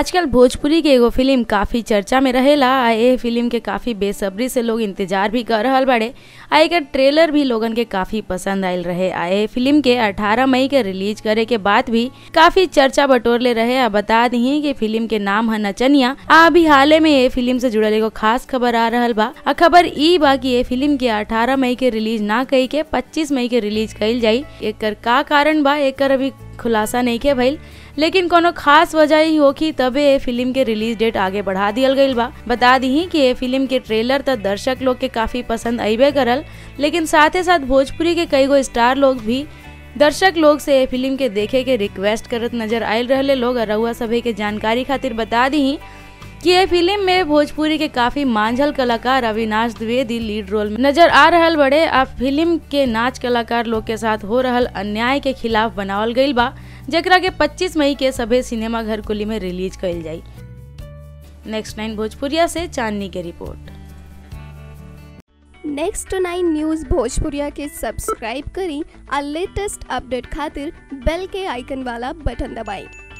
आजकल भोजपुरी के एगो फिल्म काफी चर्चा में रहेला आ ए फिल्म के काफी बेसब्री से लोग इंतजार भी कर रहल बाड़े आ एकर ट्रेलर भी लोगन के काफी पसंद आयल रहे आ ए फिल्म के 18 मई के रिलीज करे के बाद भी काफी चर्चा बटोरले रहे आ बता दी कि फिल्म के नाम है नचनिया आ अभी हाले में ए फिल्म से जुड़ल एगो खास खबर आ रहल बा आ खबर ई बा कि ए फिल्म के 18 मई के रिलीज ना कई के 25 मई के रिलीज कइल जाई एकर का कारण बा एकर अभी खुलासा नहीं के भइल लेकिन कोनो खास वजह ही होखी तबे ए फिल्म के रिलीज डेट आगे बढ़ा दियल गईल बा बता दी कि ए फिल्म के ट्रेलर त दर्शक लोग के काफी पसंद अइबे करल लेकिन साथे साथ भोजपुरी के कई गो स्टार लोग भी दर्शक लोग से ए फिल्म के देखे के रिक्वेस्ट करत नजर आयल रहले लोग और रउआ सभे के जानकारी खातिर बता दी कि ये फिल्म में भोजपुरी के काफी मांझल कलाकार अविनाश द्विवेदी लीड रोल में नजर आ रहल बड़े आ फिल्म के नाच कलाकार लोग के साथ हो रहल अन्याय के खिलाफ बनावल गईल बा जेकरा के 25 मई के सभे सिनेमा घर कुली में रिलीज कइल जाई नेक्स्ट नाइन भोजपुरिया से चांदनी के रिपोर्ट नेक्स्ट नाइन न्यूज़ भोजपुरिया के सब्सक्राइब करी आ लेटेस्ट अपडेट खातिर बेल के आइकन वाला बटन दबाएं